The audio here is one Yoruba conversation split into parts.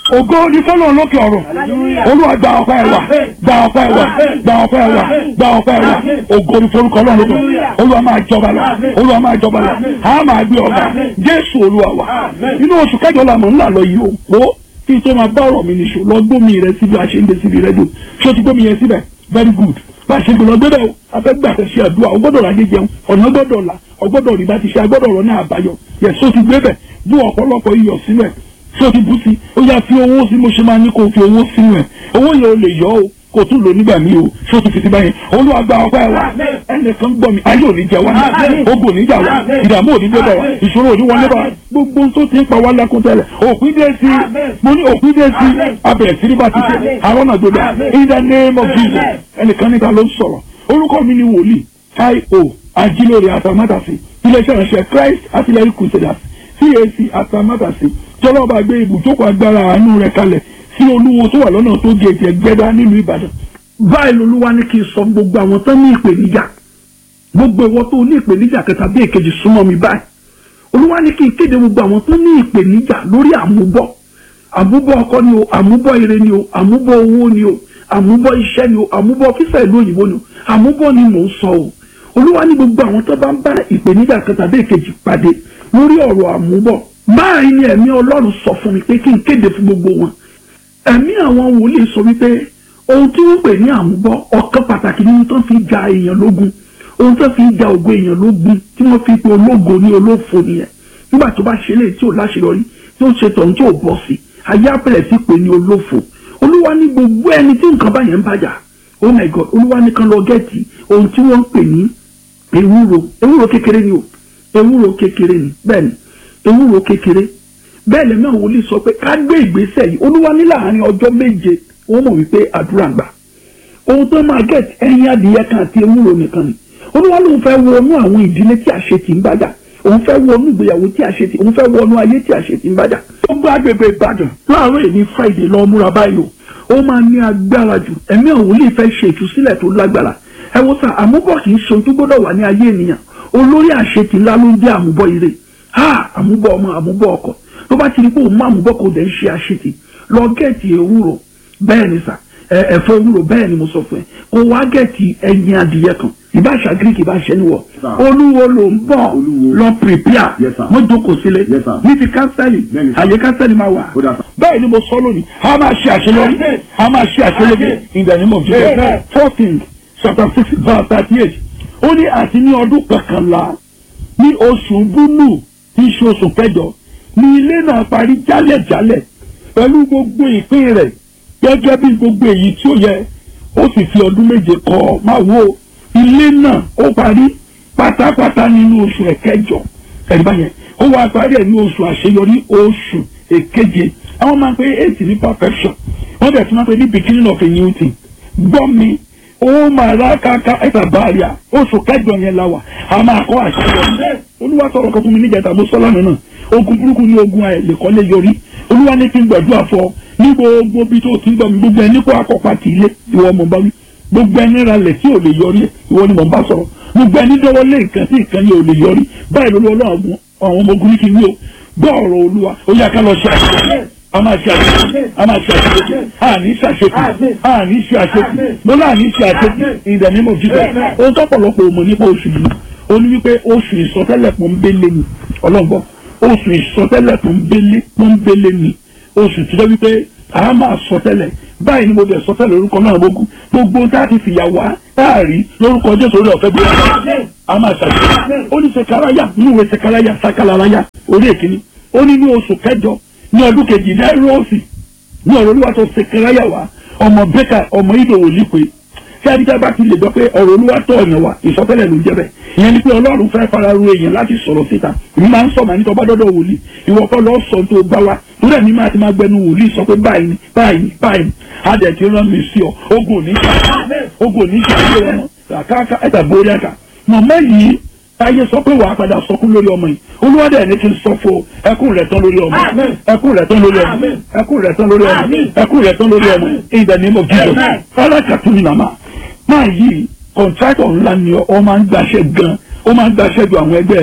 ògo ni fọlọ́run lókè ọ̀run olúwa gba ọpẹ́ wa gba ọpẹ́ wa gba ọpẹ́ wa gba ọpẹ́ wa ògo ni forúkọ ọlọ́run lókè olúwa máa jọba lọ olúwa máa jọba lọ a máa gbé ọba jésù olúwa wa inú oṣù kẹjọ la mọ̀ ńlá lọ yìí o wo kí n tó máa bá ọ̀rọ̀ mi nìṣó lọ gbómi rẹ síbi àṣeyńdé síbi rẹ́díò ṣé o ti gbómi yẹn síbẹ̀ very good bá a ṣe gbọ́dọ̀ gbọ́dọ̀ o afẹ́gbà tẹ̀ ṣe àdúrà o gbọ́dọ̀ rajé jẹun ọ̀nà gbọ́dọ̀ là ọgbọ́dọ̀ rí bá ti ṣe agbọ́dọ̀ rọ ní àbáyọ yẹ so ti gbé bẹ̀ bú ọ̀pọ̀lọpọ̀ iyọ̀ sínú ẹ̀ so ti bú sí ó yá fi owó sí mo ṣe máa ní kó o fi owó sínú ẹ̀ owó yẹn o lè yọ o kò tún lò nígbà míì o so ti fi ti báyìí olúwa gba ọpẹ́ wa ẹnìkan gbọ́ mi ayé ò ní jẹ wá ogun ò ní jà wá ìdààmú ò ní dé bá wa ìṣòro ò ní wọlé bá wa gbogbo tó ti ń pa wá lẹ́kún tẹ́lẹ̀ òpin dé sí mo ní òpin dé sí abẹ̀rẹ̀ sí ní bá ti ṣe àwọn náà gbọdọ̀ in the name of Jesus ẹnìkan níta ló ń sọ̀rọ̀ orúkọ mi ni wòlíì io ajílóore àtàmátàsí iléeṣẹ́ ìránṣẹ́ Christ artillery crusaders CAC àtàmátàsí tọ́lọ́ba gbé ibùjókòó agbára àánú rẹ̀ kalẹ̀ sí olúwo tó wà lọ́nà tó gé ẹ̀jẹ̀ gbẹ́dá nílùú Ìbàdàn báyìí lolúwa ní kí n sọ gbogbo àwọn tán ní ìpèníjà gbogbo ìwọ tó ní ìpèníjà kẹta bí èkejì súnmọ́ mi báyìí olúwa ní kí n kéde gbogbo àwọn tó ní ìpèníjà lórí àmúbọ̀ àmúbọ̀ ọkọ ni o àmúbọ̀ ire ni o àmúbọ̀ owó ni o àmúbọ̀ iṣẹ́ ni o àmúbọ̀ fífẹ́ ìlú òyìnbó ni o àmúbọ̀ ni mò ń sọ o olúwa ní gbogbo àwọn tó bá ń bá ìpèníjà kẹta bí èkejì pàdé lórí ọ̀rọ̀ àmúbọ̀ báyìí ni ẹ̀mí ọlọ́run sọ fún mi pé kí n kéde fún gbogbo wọn ẹ̀mí àwọn wòlíì sọ wípé ohun tí wọ́n pè ní àmúbọ̀ ọ̀kan pàtàkì nínú tó fi ja èèyàn lógun ohun tó fi ja ògo èèyàn lógun tí wọ́n fi pe ológo ní olófo nìyẹn nígbà tó bá ṣe léyìí tí ò láṣeyọrí tí ó ṣe tọ̀hún tí ò bọ́ sí ayé àpẹẹrẹ sí pé ní olófo olúwa ní gbogbo ẹni tí nǹkan báyẹn ń bàjá oh my god olúwa ní kan lọ gẹ́ẹ̀tì ohun tí wọ́n ń pè ní ewúro ewúro kékeré ni o ewúro kékeré ni bẹ́ẹ̀ ni ewúro kékeré bẹ́ẹ̀ lẹ́mí àwọn wòlíì sọ pé ká gbé ìgbésẹ̀ yìí olúwa ní láàárín ọjọ́ méje wọ́n mọ̀ wípé àdúrà ń gbà ohun tó máa gẹ̀ẹ́tì ẹyin adìyẹ kan àti ewúro nìkan ni olúwa lóun fẹ́ wọnú àwọn ìdílé tí àṣetì ń bàjá òun fẹ́ wọnú ìgbéyàwó tí àṣetì òun fẹ́ wọnú ayé tí àṣetì ń bàjá. ó gbọ́ agbègbè ìbàdàn láàárọ̀ èmi friday lọ múra báyìí o ó máa ní agbára jù ẹ̀mí àwọn wòlíì fẹ́ ṣe ìtúsílẹ̀ tó lágbára ẹ wo sà àmúbọ̀ kì í ṣe ohun tó gbọ́dọ̀ wà ní ayé ènìyàn olórí àṣetì ńlá ló ń jẹ́ àmúbọ̀ ire ha àmúbọ̀ ọmọ àmúbọ̀ ọkọ tó bá ti rí pé òun má àmúbọ̀ kò dẹ̀ ń ṣe àṣetì lọ gẹ̀ẹ́tì ewúro bẹ́ẹ̀ ni sà ẹ̀fọ́ ewúro bẹ́ẹ̀ ni mo sọ fún ẹ kó wá gẹ̀ẹ́tì ẹyin adìyẹ kan ìbáṣà greek ìbáṣẹ níwọ olúwo ló ń bọ̀ lọ prepare wọ́n jókòó sílẹ̀ ní ti kánsẹ́lì àyè kánsẹ́lì máa wà bẹ́ẹ̀ ni mo sọ lónìí a máa ṣe àṣeyọrí a máa ṣe àṣeyọrí in the name of Jesus fourteen chapter six verse thirty eight ó ní àti ní ọdún kọkànlá ní oṣù búlù tí í ṣe oṣù kẹjọ ní ilé náà parí jálẹ̀jálẹ̀ pẹ̀lú gbogbo ìpín rẹ̀ gẹ́gẹ́ bí gbogbo èyí tí ó yẹ ó sì fi ọdún méje kọ́ máa wo ilé náà ó parí pátápátá nínú oṣù ẹ̀kẹjọ ẹ̀rí báyẹn ó wá parí ẹ̀ ní oṣù àṣeyọrí oṣù èkeje àwọn máa ń pe eight ní perfection wọ́n bẹ̀rẹ̀ sí máa ń pe ní beginning of a new thing gbọ́ mi ó máa rà káká ẹ̀ta báàrí à oṣù kẹjọ yẹn la wà á máa kọ́ àṣeyọrí olúwa sọ̀rọ̀ kan fún mi níjẹta mo sọ́lá nínú ogun burúkú ní ogun àìlèkọ́lé yọrí olúwa ní kí n gbàdúrà fọ ní gbogbo bí tó ti ń gbọ́ mi gbogbo ẹni kó akọ́pá ti ilé ìwọ mọ̀ bá wí gbogbo ẹni ralẹ̀ tí ò lè yọrí ìwọ ni mò ń bá sọ̀rọ̀ gbogbo ẹni dọ́wọ́ lé nǹkan tí nǹkan yẹn ò lè yọrí báyìí lórí ọlọ́run àwọn ọmọ ogun ní kí n wí o gbọ́ ọ̀rọ̀ olúwa ó yá ká lọ ṣe àṣeyọrí a máa ṣe àṣeyọrí a máa ṣe àṣeyọrí a ní ṣe àṣeyọrí a ní ṣe àṣeyọrí mo náà ní ṣe àṣeyọrí in the name of Jesus ohun tó pọ̀lọpọ̀ òmò nípa oṣù yìí ó ní wípé oṣù ìsọtẹ́lẹ̀ pọ́nbélé ni ọlọ́gbọ́ oṣù ìsọtẹ́lẹ̀ pọ́nbélé pọ́nbélé ni oṣù tí wọ́n wípé a máa sọtẹ́lẹ̀ báyìí ni mo bẹ̀ sọtẹ́lẹ̀ lórúkọ náà gbogbo gbogbo tá a ti fìyà wá táàrí lórúkọ jésù orí ọ̀fẹ́ bí wọ́n a máa ṣàṣeyọrí ó ní sekaraya nínú ìwé sekaraya sakalaraya orí èkíní ó ní ní oṣù kẹjọ ní ọdún kejì náírọ̀ọ̀sì ní ọ̀rọ̀ olúwa tó sekaraya wá ọmọ bẹ́kà ọmọ ìdòwò lípe tí adíjà bá ti lè gbọ́ pé ọ̀rọ̀ olúwa tó ọ̀nà wa ìsọtẹ́lẹ̀ ló ń jẹ́ bẹ́ẹ̀ ìyẹn ni pé ọlọ́run fẹ́ fara ru èèyàn láti sọ̀rọ̀ síta èmi máa ń sọ màá ní tọ́ bá dọ́dọ̀ wòlíì ìwọ kọ́ lọ́ọ́ sọ tó bá wa torí ẹ̀mí máa ti máa gbẹnu wòlíì sọ pé báyìí ni báyìí ni báyìí ni adẹ̀ ti rán mi sí ọ ogun òní ṣe ogun òní ṣe ilé wọn àkáàká ẹ̀dà borí ẹ̀ka mọ̀mọ́ yìí ayé sọ pé wàá padà sọkún lórí ọmọ yìí olúwadẹ ẹni tí ń sọ fún ẹkún rẹ̀ tán lórí ọmọ ẹkún rẹ̀ tán lórí ọmọ ẹkún rẹ̀ tán lórí ọmọ ẹkún rẹ̀ tán lórí ọmọ in the name of Jesus alákàtúnyìn nàmá máa yí kọ̀ǹtrátọ̀ ńlá ni ọ máa ń gbaṣẹ́ gan ó máa ń gbaṣẹ́ ju àwọn ẹgbẹ́ ẹ lọ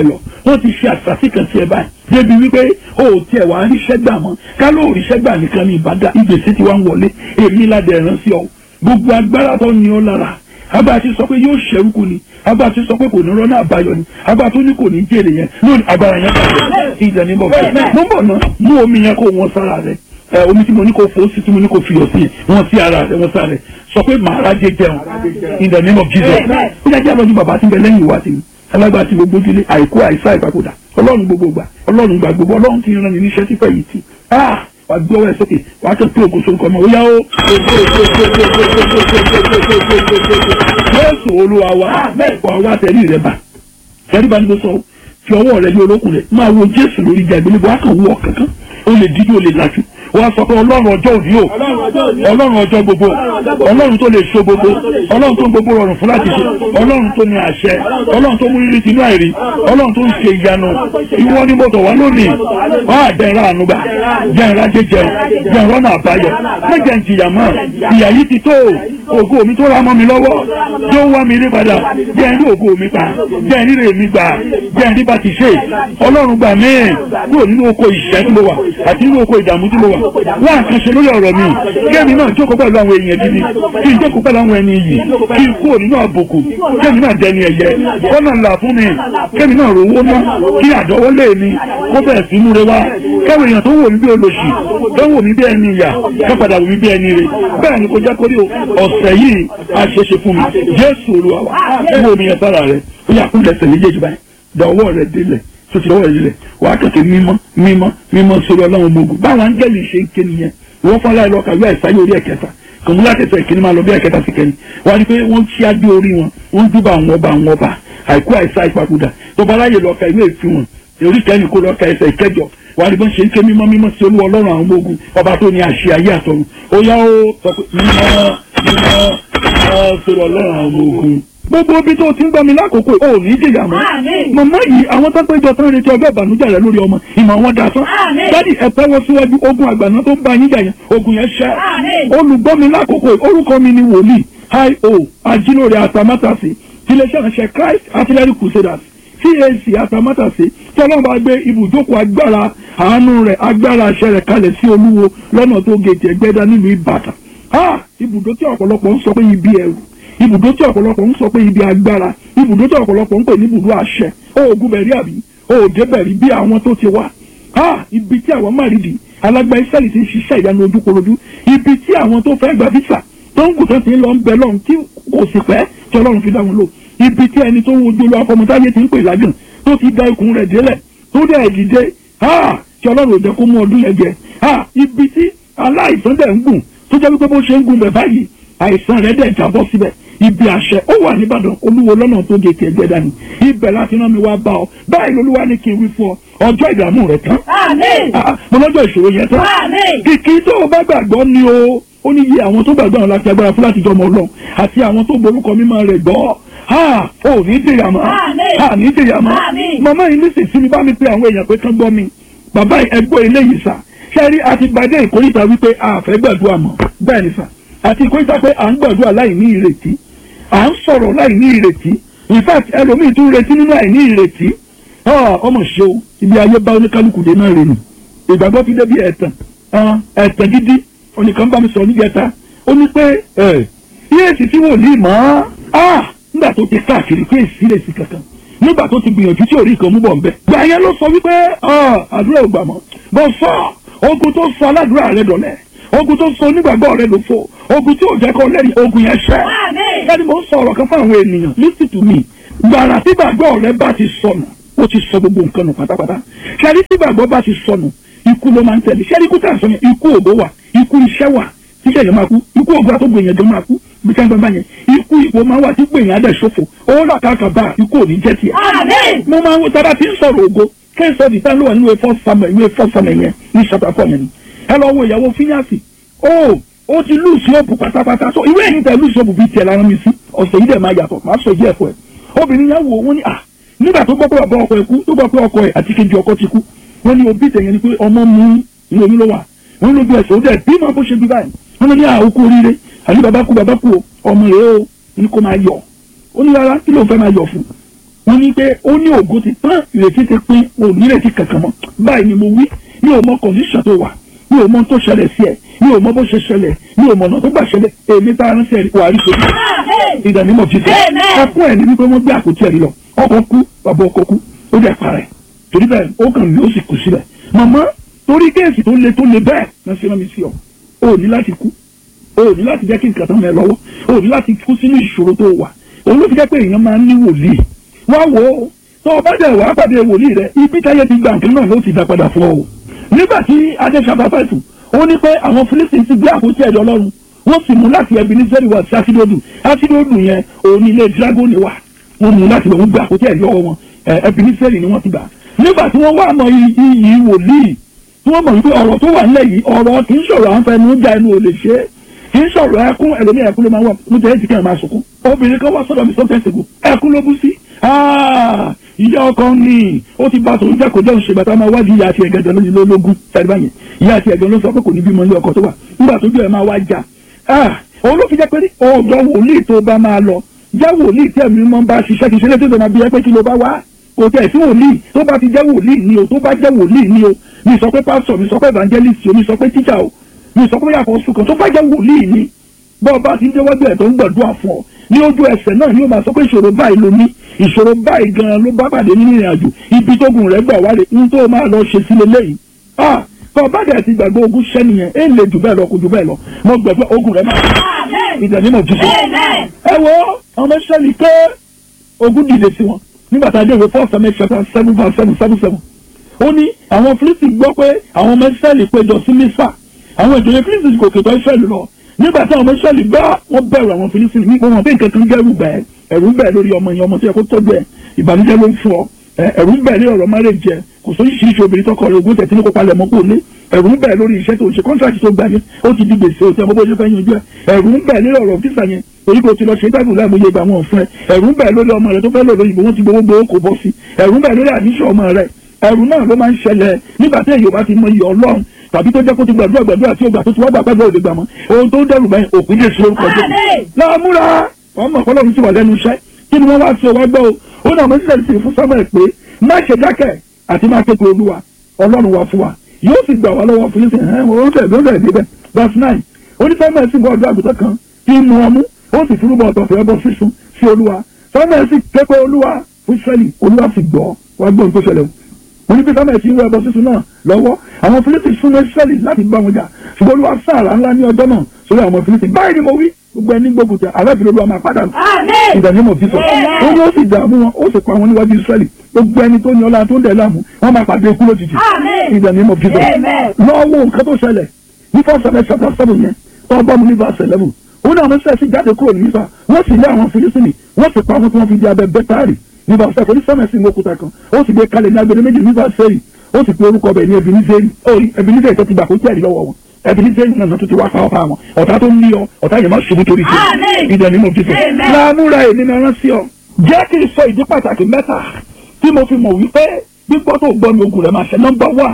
wọ́n ti ṣe àṣàṣì kan sí ẹ báyìí débi wípé o ò tiẹ̀ wá ríṣẹ́ gbà mọ́ ká ló ríṣẹ́ gbà nìkan ní ìbàdàn ìgbésí ti wá ń wọlé èmi ládẹ ẹ̀rán sí ọ gbogbo agbára tó ní ọ lára agbára ti sọ pé yóò ṣẹ́rúkú ni agbára ti sọ pé kò ní rọ́nà àbáyọ ni agbára tó ní kò ní jèrè yẹn lónìí agbára yẹn bàjẹ́ ìjà ní bọ̀ fún mo ń bọ̀ náà mú omi yẹn kó wọn sára rẹ ẹ omi tí mo ní kó fò sí tí mo ní kó fiyọ̀ sí wọn sí ara rẹ wọn sára rẹ sọ pé màá rájẹ jẹun in the name of Jesus ó yà jẹ́ àlọ́ ní bàbá tí ń bẹ lẹ́yìn ìwà tì mí alágbá tí gbogbo ojúlé àìkú àìsá ìpapòdà ọlọ́run gbogbo gbà ọlọ́run gbà gbogbo ọlọ́run ti rán ni níṣẹ́ sípẹ̀ yìí tì ah wàá gbé ọwọ́ ẹ̀ sókè wàá kẹ́ pé ògùn sórúkọ ọmọ ó yá ó. Jésù olúwa wa wà wá tẹ̀lé rẹ bá tẹ̀lé bá ní kó sọ fi ọwọ́ rẹ lé olókùn rẹ máa wo Jésù lórí ìjà ìgbélébọ̀ wá kàn wọ kankan ó lè dídí ó lè lajú wọ́n sọ pé ọlọ́run ọjọ́ òní o ọlọ́run ọjọ́ gbogbo ọlọ́run tó lè so gbogbo ọlọ́run tó ń gbogbo rọrùn fún láti ṣe ọlọ́run tó ní àṣẹ ọlọ́run tó mú rírì tinú àìrí ọlọ́run tó ń ṣe ìyanu ìwọ ni mo tọ̀ wá lónìí wọ́n á jẹ́ ìra ànúgbà jẹ́ ìra jẹjẹ jẹ́ ìrọ́nà àbáyọ mẹ́jẹ̀ ń jìyà mọ́ ìyà yìí ti tó ògo mi tó ra mọ́ mi lọ́wọ́ yóò wá mi rí padà jẹ́ ìrí ògo mi pa jẹ́ ìrí rè mi gbà jẹ́ ìrí bá ti ṣe ọlọ́run gbà mí kúrò nínú oko ìṣẹ́ tí mo wà àti nínú oko ìdààmú tí mo wà wá nǹkan ṣe lórí ọ̀rọ̀ mi kémi náà jókòó pẹ̀lú àwọn èèyàn gidi kí n jókòó pẹ̀lú àwọn ẹni yìí kí n kúrò nínú àbùkù kémi náà dẹni ẹ̀yẹ kọ́nà ńlá fún mi kémi náà rówó ná kí àdọ́wọ́lé mi kó bẹ̀rẹ̀ sí múre wá kẹ́wọ̀ èèyàn tó wò mí bí olóṣì tó wò mí bí ẹni ìyà tó padà wò mí bí ẹni rè bẹ́ẹ̀ ni kò jẹ́ kórè ọ̀sẹ̀ yìí a ṣe ṣe fún mi Jésù Olúwa wa wo mi yẹn sára rẹ ó yà kúndẹ̀ sẹ̀ méjèèjì báyìí dọ̀wọ́ rẹ délẹ̀ tó ti lọ́wọ́ rẹ délẹ̀ wàá kẹ̀kẹ́ mímọ́ mímọ́ mímọ́ sórí ọlọ́run ọmọ ogun báwọn áńgẹ́lì ṣe ń ké nìyẹn wọ́n fọ́n láì lọ́ka yóò àìsáyé orí ẹ̀kẹta kòmú láti ẹsẹ̀ ìkíní máa lọ bí ẹ̀kẹta sí kẹ́ni wọ́n á rí pé wọ́n ṣí adé orí wọn wọ́n ń dúbà àwọn ọba àwọn ọba àìkú àìsá ìpapòdà tó bá láyè lọ́ka ìwé ìfi wọn orí kẹ́ni kó lọ́ka ẹsẹ̀ ìkẹjọ wọ́n á rí bọ́n ṣe ń ké mímọ́ mímọ́ sí olú ọlọ́run àwọn ọmọ ogun ọba tó ní àṣẹ ayé àtọ̀run ó yá ó sọ pé mímọ́ mímọ́ mímọ́ sórí ọlọ́run àwọn ọmọ ogun gbogbo ibi tó ti ń gbọ́ mi lákòókò ò ní jìyà mọ́ màmá yìí àwọn tó péjọ tán retí ọjọ́ ìbànújẹ́ rẹ lórí ọmọ ìmọ̀ wọn da tán dádì ẹ pẹ́wọ́ síwájú ogun àgbàná tó ń bá yín jà yẹn ogun yẹn ṣẹ́ olùgbọ́ mi lákòókò orúkọ mi ni wòlíì io ajílóore àtàmátàsí tiléeṣẹ́ ránṣẹ́ Christ Artillery Crusaders CAC àtàmátàsí tí ọlọ́run bá gbé ibùjókòó agbára àánú rẹ̀ agbára àṣẹ rẹ̀ kalẹ̀ sí olúwo lọ́nà tó gèjì ẹgbẹ́dá nílùú Ìbàdàn ibùdó tí ọ̀pọ̀lọpọ̀ ń sọ pé ibi ẹ̀rù ibùdó tí ọ̀pọ̀lọpọ̀ ń sọ pé ibi agbára ibùdó tí ọ̀pọ̀lọpọ̀ ń pè ní ibùdó àṣẹ oògùn bẹ̀rí àbí òòdè bẹ̀rí bí àwọn tó ti wá ha ibi tí àwọn márìdì alágbá ìsẹ́lì ti ń ṣiṣẹ́ ìyanu ojúkorojú ibi tí àwọn tó fẹ́ gba físà tó ń gùn tó ti ń lọ ń bẹ lọ́run tí kò sì pẹ́ tí ọlọ́run fi dá wọn lò ibi tí ẹni tó ń wojú olú afọmọtáyé ti ń pè lágùn tó ti da ikùn rẹ̀ délẹ̀ tó dẹ̀ dìde ha tí ọlọ́run ò jẹ́ kó mú ọdún yẹn jẹ ha ibi tí aláìsàn dẹ̀ ń gùn tó jẹ́ wípé bó ṣe ń gùn bẹ̀ báyìí àìsàn rẹ̀ dẹ̀ jábọ́ síbẹ̀ ibi àṣẹ ó wà nìbàdàn olúwo lọ́nà tó gé tiẹ̀ gbẹ́dá ni ibẹ̀ láti rán mi wá bá ọ báyìí lolúwa ní kí n wí fún ọ ọjọ́ ìdààmú rẹ tán mo lọ́jọ́ ìṣòro yẹn tán kìkì tó o bá gbàgbọ́ ni o ó ní iye àwọn tó gbàgbọ́ àwọn láti agbára fún láti jọmọ ọlọ́run àti àwọn tó borúkọ mímọ́ rẹ̀ gbọ́ ha ò ní dèyà mọ́ ha ní dèyà mọ́ màmá yìí ní sísí mi bá mi pe àwọn èèyàn pé kán gbọ́ mi bàbá ẹgbọ́ eléyìí sà ṣẹ́rí àti gbadé ìkórìtà wípé a fẹ́ gbàdúrà mọ́ bẹ́ẹ̀ ni sà àti ìkórìtà pé à ń gbàdúrà láì ní ìrètí à ń sọ̀rọ̀ láì ní ìrètí in fact ẹlòmíì tún retí nínú àìní ìrètí ọmọ ṣe o ibi ayé bá oníkálukú dé náà rèé ìgbàgbọ́ ti débi ẹ̀tàn ẹ̀tàn gidi onìkan bá mi sọ níjẹta ó ní pé yéèsì tí wò ní mọ́ nígbà tó ti káàkiri pé èsì lè sí kankan nígbà tó ti gbìyànjú tí orí kan mú bọ̀ nbẹ. gbà yẹn ló sọ wípé àdúrà ò gbà mọ́ bọ́ sọ ogun tó sọ aládùúrà rẹ dọ̀lẹ́ ogun tó sọ onígbàgbọ́ rẹ ló fò ogun tí ò jẹ́ kó lẹ́rìí ogun yẹn ṣẹ́. ẹni mo ń sọ ọ̀rọ̀ kan fún àwọn ènìyàn listen to me gbàrà tí gbàgbọ́ rẹ bá ti sọnù ó ti sọ gbogbo nǹkan nù pátápátá ṣẹ́rí tí gbàgbọ́ bá ti sọnù ikú ló máa ń tẹ̀lé ṣẹ́rí ikú tà sọ yẹn ikú ògbó wà ikú iṣẹ́ wà tíṣẹ́ yẹn máa kú ikú ògbó àtọ́gbò yẹn gan máa kú bí ká ń gbọ́n bá yẹn ikú ìwò máa wà tí gbè yẹn adẹ̀ ṣòfò owó rà káàkà bá ikú òní jẹ́ tiẹ̀. mo máa ń wo tábà tí ń sọ̀rọ̀ ògo kẹ́sọ̀ di tá ló wà nínú ìwé fọ́sàmẹ̀ ìwé fọ́sàmẹ̀ yẹn ní chapter four yẹn ni ẹ lọ wo ìyàwó fínyàsì ó ó ti lùsì òpù pátápátá so ìwé ẹ̀yìn tẹ lùsì òpù bíi tiẹ̀ lára mi sí ọ̀sẹ̀ yìí dẹ̀ máa yàtọ̀ máa sọ ìdí ẹ̀fọ́ ẹ̀ obìnrin yẹn wò wọ́n ní à nígbà tó gbọ́ pé bàbá ọkọ ẹ̀ kú tó gbọ́ pé ọkọ ẹ̀ àti kejì ọkọ ti kú wọ́n ní òbí tẹ̀yẹn ni pé ọmọ mú inú oyún ló wà wọ́n ló bí ẹ̀sẹ̀ ó dẹ̀ bí máa bó ṣe bí báyìí wọ́n ní àwòkú oríire àní bàbá kú bàbá kú ọmọ rẹ̀ ó ní kó máa yọ̀ ó ní rárá kí ló fẹ́ máa yọ̀ fún wọ́n ní pé ó ní ògo ti tán ìrètí ti pín ò ní ìrètí kankan mọ́ báyìí ni mo wí mi ò mọ condition tó wà mi ò mọ tó ṣẹlẹ̀ sí ẹ mi ò mọ bó ṣe ṣẹlẹ̀ mi ò mọ ọ̀nà tó gbà ṣẹlẹ̀ èmi tá a rán sí ẹ wà á rí sórí ìdánimọ̀ jíjẹ ẹkún ẹ̀ ní wípé wọ́n gbé àpótí ẹ̀rí lọ ọkọ̀ kú bàbá ọkọ̀ kú ó dẹ̀ parẹ́ torí bẹ́ẹ̀ ó kàn ní ó sì kù sílẹ̀ màmá torí kéèsì tó le tó le bẹ́ẹ̀ náà ṣe rán mi sí ọ o ní láti kú o ní láti jẹ́ kí nǹkan tán mẹ́ lọ́wọ́ o ní láti kú sínú ìṣòro tó wà òun ló fi jẹ́ pé èèyàn máa ń ní wòlíì wá wò ó tó o bá dẹ̀ wá pàdé wòlíì rẹ ibi táyé ti gbà nǹkan náà ló ti dá padà fún ọ o nígbà tí adéṣàbá fẹ̀sùn ó ní pé àwọn Fílísítì ti gbé àpótí ẹ̀dọ̀ Ọlọ́run wọ́n sì mú láti ẹbí ní sẹ́rí wá sí ásídódù ásídódù yẹn òun ní ilé dragoni wà wọ́n mú láti wọ́n gbé àpótí ẹ̀dọ̀ wọn ẹbí ní sẹ́rí ni wọ́n ti gbà nígbà tí wọ́n wá mọ iyì wòlíì tí wọ́n mọ̀ wípé ọ̀rọ̀ tó wà nílẹ̀ yìí ọ̀rọ̀ kì í ṣọ̀rọ̀ à ń fẹnu já ẹnu ò lè ṣe é kì í ṣọ̀rọ̀ ẹkún ẹlòmíì ẹkún ló máa wà mo jẹ́ ẹ̀jì kí ẹ̀ máa sunkún obìnrin kan wá sọ́dọ̀ mi sọ́kẹ́ ṣègùn ẹkún ló bú sí ìyá ọkọ ní ó ti bá tòun jẹ́ kó jẹun ṣègbà tá a máa wádìí ìyá àti ẹ̀gẹ́dẹ̀ lógún sáré báyẹn ìyá àti ẹ̀gẹ́dẹ̀ ló sọ pé kò ní bímọ ilé ọkọ tó wà nígbà tó jẹ́ ẹ̀ máa wá jà òun ló fi jẹ́ pé ọ̀dọ̀ wòlíì tó bá máa lọ jẹ́ wòlíì tí ẹ̀mí mọ́ bá ṣiṣẹ́ kì í ṣe létí tó máa bí ẹ pé kí ló bá wá kò tẹ̀ sí wòlíì tó bá ti jẹ́ wòlíì ni o tó bá jẹ́ wòlíì ni o mi sọ pé pásítọ̀ mi sọ pé evangelist o mi sọ pé teacher o mi sọ pé yàtọ̀ sùkàn tó bá jẹ́ wòlíì ni bọ́ọ̀ bá ti ń déwájú ẹ̀ tó ń gbàdúrà fún ọ ní ojú ẹsẹ̀ náà ni ó máa sọ pé ìṣòro báyìí ló ní ìṣòro báyìí gan-an ló bá pàdé nínú ìrìn àjò ibi tógun rẹ̀ gbà wálé ní tó máa lọ ṣe sílé lẹ́yìn ah kọ́ bá dẹ̀ ti gbàgbé ogun ṣẹ́ nìyẹn èyí lè jù bẹ́ẹ̀ lọ kò jù bẹ́ẹ̀ lọ mo gbàgbé ogun rẹ̀ máa ìdẹ̀ni mo jù sí. ẹ wo ọmọ sẹ́ni pé ogun dìde sí wọn nígbà tá a dé ìwé four seven chapter seven verse seven seven seven ó ní àwọn Fílísítì gbọ́ pé àwọn ọmọ Ísírẹ́lì péjọ sí Mísà àwọn ìjòyè Fílísítì kò kètò Ísírẹ́lì lọ nígbà tí àwọn ọmọ Ísírẹ́lì gbọ́ wọ́n bẹ̀rù àwọn Fílísítì nípa wọn bí nǹkan kan gẹ́rù bẹ́ẹ̀ ẹ̀rù ń bẹ̀ lórí ọmọ yẹn ọmọ tó yẹ kó tọ́jú ẹ̀ ìbànújẹ́ ló ń fún ọ ẹ̀rù ń bẹ̀ ní ọ̀rọ̀ márèjì ẹ̀ kò sóyún ṣíṣe obìnrin tọkọ rẹ̀ ogún tẹ̀sí ní kópa lẹ̀ mọ́ kó lé ẹ̀rù ń bẹ̀ lórí iṣẹ́ tó ń ṣe kọ́ńtàkì tó gbà yẹn ó ti di gbèsè ó ti ọmọ bó ṣe fẹ́ yanjú ẹ̀ ẹ̀rù ń bẹ̀ lórí ọ̀rọ̀ fífà yẹn èyí kò ti lọ ṣe tábìlì láìmọye ìgbà wọn fún ẹ ẹ̀rù ń bẹ̀ lórí ọmọ rẹ tó fẹ́ lò lóyìnbó wọn ti gbowó gbowó kò bọ́ sí ẹ̀rù ń bẹ̀ lórí àníṣe ọmọ rẹ ẹ̀rù náà ló máa ń ṣẹlẹ̀ nígbà tí èyí ò bá ti mọ iye Ọlọ́run tàbí tó jẹ́ kó ti gbàdúrà gbàdúrà tí ó gbà tó ti wá gbà gbàdúrà òde gbà mọ́ ohun tó ń dẹrù báyìí òpin lè ṣe orúkọ jẹ́ láàmúra ọmọ ọlọ́run ti wà lẹ́nu iṣẹ́ kí ni wọ́n wá sí ọwọ́ gbọ́ o ó náà mọ̀ sílẹ̀ sí fún Samuel pé má ṣe dákẹ́ àti má kékeré olúwa ọlọ́run wà fún wa yóò sì gbà wá lọ́wọ́ fún yín ẹ̀ wọ́n tẹ̀ ló tẹ̀ débẹ̀ verse nine ó ní Samuel sì bọ́ ọjọ́ àgùntàn kan tí ń mu ọmú ó sì fúrúbọ ọ̀tọ̀fẹ́ ẹbọ sísun sí olúwa Samuel sì kékeré olúwa fún Israẹli olúwa sì gbọ́ wá gbọ́ ohun tó ṣẹlẹ̀ o wọ́n ní pé Samuel ti ń wọ ẹbọ sísun náà lọ́wọ́ àwọn Fílísítì súnmọ́ Israẹli láti bá wọn jà ṣùgbọ́n olúwa sáàrà ńlá ní ọjọ́ náà sórí àwọn Fílísítì báyìí ni mo wí gbogbo ẹni gbógun jà aláàfin olúwa máa padà ìdánimọ̀ fífọ̀ ó ní ó sì dààmú wọn ó sì pa wọn níwájú Israẹli gbogbo ẹni tó ní ọlá tó ń dẹ̀ láàmú wọn máa pàdé ikú lójijì ìdánimọ̀ fífọ̀ lọ́wọ́ nǹkan tó ṣẹlẹ̀ ní fọ́sẹ̀lẹ̀ chapter seven yẹn tó bá mu ní verse eleven ó ní àwọn sẹ́ẹ̀sì jáde kúrò ní Mísà wọ́n sì lé àwọn Fílísítì wọ́n sì pa wọn tí wọ́n fi di abẹ bẹ́tárì ní verse seven onísàmẹ̀sì ní òkúta kan ó sì gbé kalẹ̀ ní agbede méjì ní verse seven ó sì pe orúkọ bẹ̀ ní Ebenezer Ebenezer tó ti gbà kó tẹ̀lé lọ́wọ́ wọn Ebenezer náà tó ti wá pa ọ̀pá wọn ọ̀tá tó ń lé ọ ọ̀tá yẹn má ṣubú torí ṣe ìdẹ̀ ni mo fi fẹ́ láàmúra èmi náà rán sí ọ jẹ́ kí n sọ ìdí pàtàkì mẹ́ta tí mo fi mọ̀ wípé gbígbọ́ tó gbọ́ mi ogun rẹ̀ máa ṣe nọ́mbà wà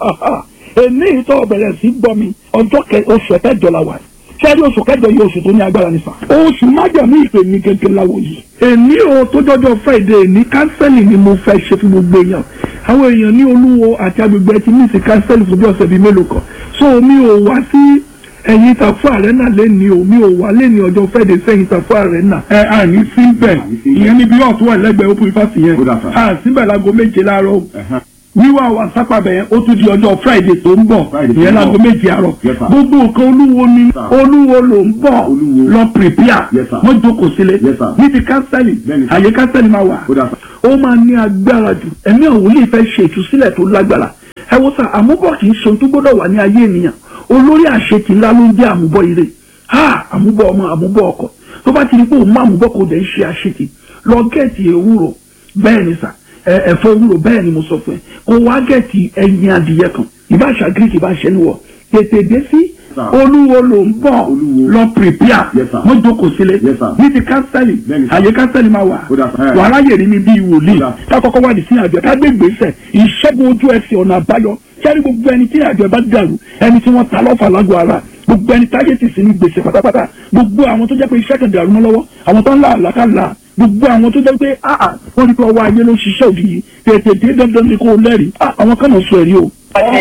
èmi ìtọ́ bẹ̀rẹ̀ sí gbọ́ mi ọjọ́ oṣù kẹjọ la wà sẹ́rí oṣù kẹjọ yìí oṣù tó ní agbára nípa. oṣù májàmú ìpè mi gẹ́gẹ́ láwo yìí. èmi ò tó jọjọ friday ní kánsẹ́lì ni mo fẹ́ ṣe fún gbogbo èèyàn. àwọn èèyàn ní olúwo àti agbègbè ti ní ìsìn kánsẹ́lì fún bí ọ̀sẹ̀ bíi mélòó kan. so mi ò wá sí ẹ̀yìn ìtàfọ́ àrẹ́nà lẹ́ni o mi ò wá lẹ́ni ọjọ́ friday sẹ́yìn ìtàfọ́ àrẹ́nà. ẹ à ní síbẹ̀ ìyẹn níbi ọ̀tún wà lẹ́gbẹ̀ẹ́ open fásitì yẹn à síbẹ̀ láago méje láàárọ̀ wíwá wa sápàbẹ̀ yẹn ó tún di ọjọ́ friday tó ń bọ̀ ìyẹn láago méje àárọ̀ gbogbo nǹkan olúwo ni olúwo ló ń bọ̀ lọ prepare wọ́n jókòó sílẹ̀ ní ti kánsẹ́lì àyè kánsẹ́lì máa wà ó máa ní agbára jù ẹ̀mí ọ̀hún lè fẹ́ ṣe ìtúsílẹ̀ tó lágbára ẹ wo sà àmúbọ̀ kì í ṣe ohun tó gbọ́dọ̀ wà ní ayé ènìyàn olórí àṣetì ńlá ló ń jẹ́ àmúbọ̀ ire ha àmúbọ̀ ọmọ àmúbọ̀ ọkọ tó bá ti di pé òun má àmúbọ̀ kò dẹ̀ ń ṣe àṣetì lọ gẹ̀ẹ́tì ewúro bẹ́ẹ̀ ni sà ẹ̀fọ́ ewúro bẹ́ẹ̀ ni mo sọ fún ẹ kó wá gẹ̀ẹ́tì ẹyin adìyẹ kan ìbáṣà greek ìbáṣẹ níwọ̀ tètè dé sí olúwo ló ń bọ̀ lọ prepare wọ́n jókòó sílẹ̀ ní ti kánsẹ́lì àyè kánsẹ́lì máa wà wàhálà yèrè mi bíi wòlíì kákọ́kọ́ wádìí sí àjọ ká gbé gbèsè ìṣẹ́gun ojú ẹsẹ̀ ọ̀nà àbáyọ sẹ́ni gbogbo ẹni tí àjọ bá dàrú ẹni tí wọ́n ta lọ́fà lágọ̀ọ́ ara gbogbo ẹni táyé ti sí ní gbèsè pátápátá gbogbo àwọn tó jẹ́ pé iṣẹ́ kan dàrú mọ́ lọ́wọ́ àwọn tó ń là àlàkàlà gbogbo àwọn tó jẹ́ pé áà wọ́n rí pé ọwọ́ ayé ló ṣiṣẹ́ òdì yìí tètè dé dandan ni kò lẹ́rìí ah àwọn kan náà sọ ẹ̀rí o.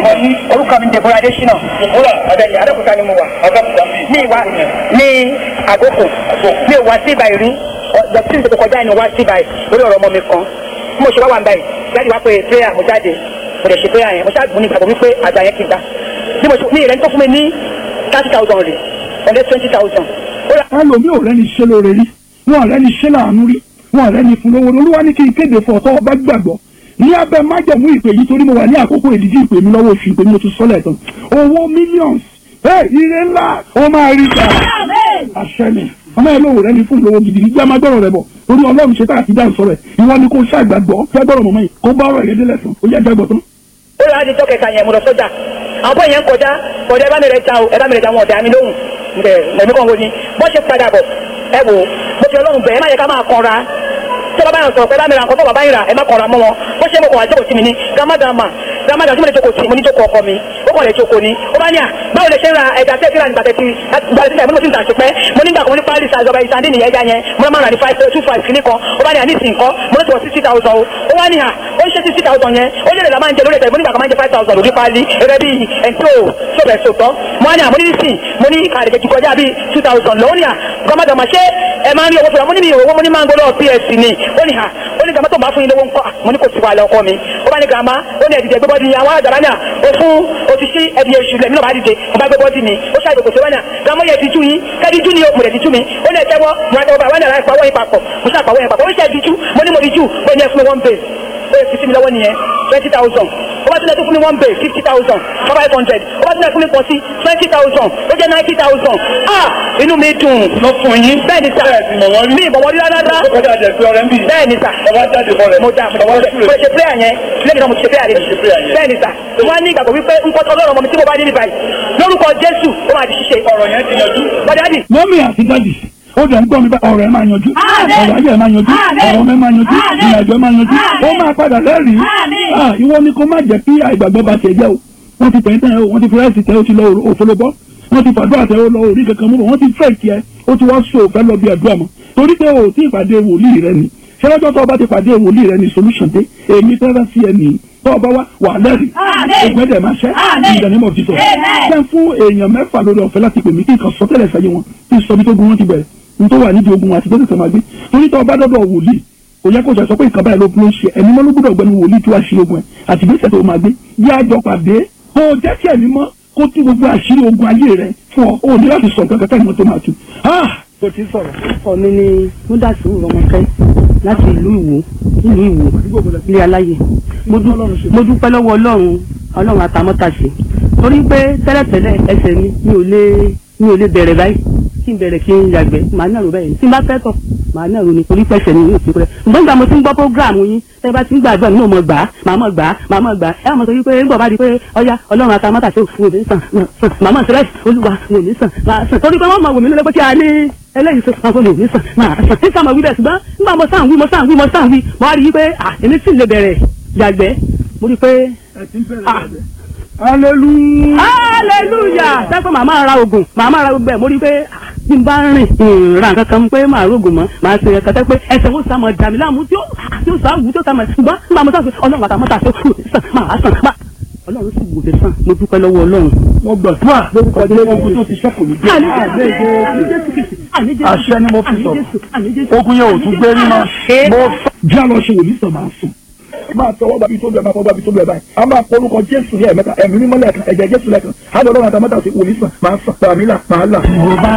orúkọ mi Deborah Adesina ìmúra abẹ́ni Adékúta ni mo wà ní ìwà ní àgókò mi ò wá sí ibà ìrí dọ̀tí tó kọjá ni wá sí ibà lórí ọ̀rọ̀ ọmọ mi kan bí mo ṣe wá wà ń báyìí jáde wá pé prayer mo jáde mo lè ṣe prayer yẹn mo ṣáàgùn ní ìgbàgbọ́ wípé àgbà yẹn kì í gbà bí mo ṣe ní ìrẹ́ni tó fún mi ní thirty thousand rè ọ̀dẹ́ twenty thousand. ẹlòmí ò rẹ́ni ṣe lóore rí wọn ò rẹ́ni ṣe láàánú rí wọn ò rẹ́ni fún lówó olúwa ní kí n kéde fún ọ̀tọ́ ọba gbàgbọ́ ní abẹ́ májẹ̀mú ìpè yìí torí mo wà ní àkókò ìdíjí ìpè mi lọ́wọ́ oṣù ìpè mi mo ti sọ́lẹ̀ tán owó millions ẹ ire ńlá ó máa rí gbà àṣẹ ni ọmọ ẹ lóhùn rẹ ní fún ìlówó gidi nígbà máa gbọ́rọ̀ rẹ bọ̀ torí ọlọ́run ṣe tá àti dá ìsọ̀rọ̀ ẹ̀ ìwọ ni kò ṣàgbàgbọ́ fẹ́ gbọ́rọ̀ mọ̀mọ́ yìí kó bá ọ̀rọ̀ rẹ délẹ̀ sàn ó yẹ gbàgbọ́ tán. ó yà á di tọ́kẹ̀ta yẹn mo lọ sọ́jà àwọn bọ́ yẹn ń kọjá kọjá ẹ bá mi rẹ ta o ẹ bá mi rẹ ta wọn ọ̀dà mi lóhùn ǹbẹ̀ mẹ̀mí kan wo ni bọ́ ṣe padà bọ̀ ẹ wò mo fi ọlọ́run bẹ̀ ẹ má yẹ ká máa kanra tí bàbá yẹn sọ̀rọ̀ pé bá mi ra nǹkan tó bàbá yẹn rà ẹ má kanra mọ́ wọn bó ṣe mo kàn wá jókòó sí mi ní gàmádàmà gàmádàmà tí mo lè jókòó sí mo ní jókòó ọkọ mi ó kàn lè jókòó ni ó bá ní à báwo lè ṣe ń ra ẹja tẹ́ tíra nígbà tẹ́tí ìgbà tẹ́tí mo ní mo ti ń tà sí pẹ́ mo nígbà kan mo ní pálí sàzọba ìsàndí nìyẹn ẹja yẹn mo máa ń rà ní five two five kìíní kan ó bá ní à ní ìsìn kan mo ní tí wọ́n sixty thousand o ó wá ní à ó ń ṣe sixty thousand yẹn ó lè lè la máa ń jẹ lórí ẹ̀tẹ̀ mo nígbà kan máa ń jẹ five thousand lórí pálí ẹ̀rẹ́ bíi ẹ̀ńtó sọ̀bẹ̀ sọ̀tọ̀ mo wá ní à mo ní ìsìn mo ní àdìgẹ́ ti kọjá bíi two thousand lọ́wọ́ ní à gọ́mọdọ̀mọ̀ ṣé ẹ máa ń rí owó fúnra mo ní mi owó mo ní máa ń gbọ́dọ̀ ps ni ó ní à ó ní gàmá tó máa fún yín lówó ńkọ́ mo ní kò sí wàhálà ọkọ mi ó bá ní gàmá ó ní ẹ̀dìdẹ̀ gbẹ́bọ́dì ni àwọn àdàrà náà ó fún òṣìṣẹ́ ẹ̀dì èṣù lẹ́mí náà bá dìde mo bá gbẹ́bọ́dì mi ó ṣàjò kò sí wánà gàmá yẹ dijú yín kẹ́díjú ni mo lè dijú mi ó ní ẹ̀tẹ́wọ́ mo ra tẹ́wọ́ bá wánà láì pawọ́ yín papọ̀ mo ṣàpàwọ́ yín papọ̀ ó ṣe dijú mo ní mo dijú ó ní ẹ fún mi one base ó yẹ fi sí mi lọ́wọ́ nìyẹn twenty thousand ó bá tilẹ̀ tó fún mi one base fifty thousand five hundred ó bá tilẹ̀ fún mi pọ̀ sí twenty thousand ó jẹ́ ninety thousand ah inú mi dùn lọ fún yín. bẹ́ẹ̀ ni sà mi ìbọ̀wọ́ rí rárá ó kọjá jẹ pé ọ̀rẹ́ ń bì. bẹ́ẹ̀ ni sà ọba jáde fọ rẹ. mo da mo da mo ṣe prayer yẹn lẹ́yìn náà mo ṣe prayer yẹn ṣe prayer yẹn. bẹ́ẹ̀ ni sà wọ́n á ní ìgbàgbọ́ wípé nǹkan tó lọ́rọ̀ ọmọ mi tí mo bá dé ní báyìí lórúkọ Jésù ó máa di ṣíṣe ọ̀rọ̀ yẹn ti yanjú. bọ́dá dì mọ́mí àti dádì ó dẹ̀ ń gbọ́ mi bá ọ̀rọ̀ ẹ̀ máa yanjú ọ̀rọ̀ ayé ẹ̀ máa yanjú ọ̀rọ̀ ọmọ ẹ̀ máa yanjú ìrìnàjò ẹ̀ máa yanjú ó máa padà lẹ́rìí Ah, ìwọ ni kó má jẹ́ kí àìgbàgbọ́ bá tiẹ̀ jẹ́ o wọ́n ti tẹ̀yìn tẹ̀yìn o wọ́n ti fi ráìsì tẹ̀ o ti lọ òfolobọ́ wọ́n ti fàdúrà tẹ̀ o lọ orí kankan mú bọ̀ wọ́n ti fẹ́ tiẹ̀ ó ti wá so òfẹ́ lọ bí àdúrà mọ́ torí pé o ti ìpàdé wòlíì rẹ ni ṣẹlẹ́jọ́ tó o bá ti pàdé wòlíì rẹ ni solution dé èmi tẹ́lẹ̀ sí ẹ nìyí tó o bá wá wà lẹ́rìí ògùn ẹ̀dẹ̀ máa ṣẹ́ ìdánimọ̀ títọ̀ ṣẹ́ fún èèyàn mẹ́fà lórí ọ̀fẹ́ láti pè mí kí nǹkan sọ tẹ́lẹ̀ sẹ́yìn wọn kí n sọ bí tó gun wọn ti bẹ̀rẹ̀ n tó wà nídìí ogun àti tó tẹ̀sán máa gbé torí tó o bá dọ́dọ̀ wòlíì kò yẹ kó sọ pé nǹkan báyìí ló ló ń ṣe ẹni mọ́ ló gbọ́dọ̀ gbẹnu wòlíì tí wàá ṣe ogun ẹ̀ àti gbèsè tó o máa gbé yá àjọ pàdé kó o jẹ́ kí ẹ̀mí mọ́ kó tú gbogbo àṣírí ogun ayé rẹ fún ọ o ní láti sọ nǹkan kẹta ìmọ̀ tó máa tu. kò tí ì sọ̀rọ̀. ọkọ mi ni múdàsí rọmọkẹ láti ìlú ìwò ìlú ìwò ilé aláyè mo dú- mo dúpẹ́ lọ́wọ́ ọlọ́run ọlọ́run àtàmọ́tàṣe torí pé tẹ́lẹ̀tẹ́lẹ̀ ẹsẹ̀ mi mi ò lè mi ò lè bẹ̀rẹ̀ báyìí kí n bẹ̀rẹ̀ kí n yàgbẹ́ màá nàró báyìí tí n bá fẹ́ tọ̀ màá nàró ni torí pẹ̀sẹ̀ mi yóò fi pẹ́ ṣùgbọ́n nígbà mo ti ń gbọ́ prógráàmù yín tẹ́ bá ti ń gbàgbọ́ mi náà mọ̀ gbà á màá mọ̀ gbà á màá mọ̀ gbà á ẹ mọ̀ sọ wípé nígbà bá di pé ọya ọlọ́run àtàmọ́tàṣe wò ní sàn sàn màá mọ̀ sílẹ̀ olúwa wò ní sàn màá sàn torí pé wọ́n mọ̀ wò mí lọ́lẹ́ pé kí a ní eléyìí tó máa fọlọ nísàn máa sàn tí sàmọ wí bẹ́ẹ̀ ṣùgbọ́n nígbà mo sàn wí mo sàn wí mo sàn wí mo wá rí i pé à èmi sì lè bẹ̀rẹ̀ yàgbẹ́ mo rí i pé ah hallelujah. hallelujah sẹ́kọ̀ màá máa ra oògùn màá máa ra gbogbo ẹ̀ mo rí i pé ah, bí n bá rìn ìrìn ra nǹkan kan pé màá rògùn mọ́ màá ṣe ẹ̀ka tẹ́ pé ẹsẹ̀ ó sá mọ̀ dàmí láàmú tí ó tí ó sá wù tí ó sá mọ̀ ṣùgbọ́n nígbà mo sàn pé ọlọ́run àtàwọn mọ́ta ṣe kù sàn máa sàn máa ọlọ́run sì wò lè sàn mo dúpẹ́ lọ́wọ́ ọlọ́run. mo gbàdúrà lórúkọ jẹ́ ogun tó ti ṣẹ́kù ní Àní Jésù, àní Jésù Kristi, àní Jésù àṣẹ ni mo fi àní sọ̀rọ̀. Jésù, àní Jésù. ogun yẹn ò tún gbé rí mọ́. mo fẹ́. já lọ ṣe wòlíì sàn máa sùn. máa tọwọ́ gbàbí tó bẹ̀ máa fọwọ́ gbàbí tó bẹ̀ báyìí. a máa polúkọ jésù ní ẹ̀mẹ́ta ẹ̀mí mímọ́ lẹ́ẹ̀kan ẹ̀jẹ̀ jésù lẹ́ẹ̀kan. á lọ lọ́rùn àtàmọ́tà sí wòlíì sàn máa sàn tàmí là máa là. mo bá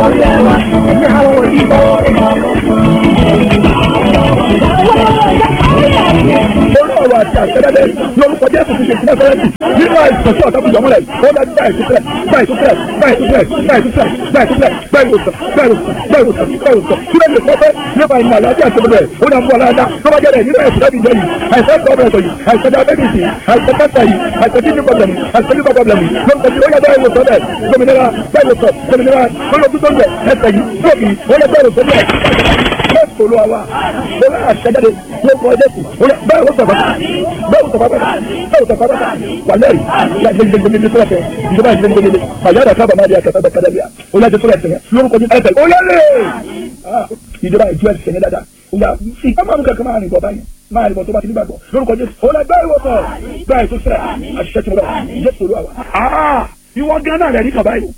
lórí ọ̀rọ̀ àti àṣẹ́dẹ́dẹ́ lórúkọ jésù ti ṣe ìpínlẹ̀ fẹ́rẹ́tì nínú àìsàn tí ọ̀tá fi jọmọ́ rẹ̀ ó dájú báyìí tó fẹ́ báyìí tó fẹ́ báyìí tó fẹ́ báyìí tó fẹ́ báyìí tó fẹ́ báyìí tó fẹ́ báyìí tó fẹ́ báyìí tó fẹ́ báyìí tó fẹ́ kí ló lè sọ pé nípa ìmọ̀ àlàáfíà àti ọmọdé ó dà ń bọ̀ aláàdá tó bá jẹ́rẹ̀ nínú ẹ̀sìn láti jẹ́ yìí àìsàn gọ́ọ̀mẹ̀ntì yìí àìsàn diabetes yìí àìsàn cancer yìí àìsàn kidney problem yìí àìsàn liver problem yìí lórúkọ tí ó yẹ báyìí wò sọ bẹ́ẹ̀ gómìnira báyìí wò sọ gómìnira lórúkọ tó ń bẹ̀ ẹsẹ̀ yìí tóbi ó yẹ báyìí wò sọ bẹ́ẹ̀ bẹ́ẹ̀ sọ̀rọ̀ àwa ó yẹ àṣẹjáde lórúkọ jésù ó yẹ báyìí wò sọ bẹ́ẹ̀ báyìí wò sọ bẹ́ẹ̀ báyìí wò sọ bẹ́ẹ̀ wà lẹ́rìí gbẹgbẹgbẹgbẹ tó lẹfẹ ìjọba gbẹgbẹgbẹ àyàrá sábà máa di àkàtà kàdàbíà ó yẹ tó lẹfẹ lórúkọ jésù ẹsẹ̀ ó yẹ lé ìjọba ìjọ ẹsẹ̀ yẹn dáadáa ìyá sí ká máa mú kankan máa rìn bọ̀ báyìí máa rìn bọ̀ tó bá ti nígbàgbọ́ lórúkọ jésù ó lọ gbá ìwòsàn gbá ètò sílẹ̀ àṣìṣe tí mo lọ jésù olúwa wa. ìwọ gánà rẹ̀ ní kàn báyìí.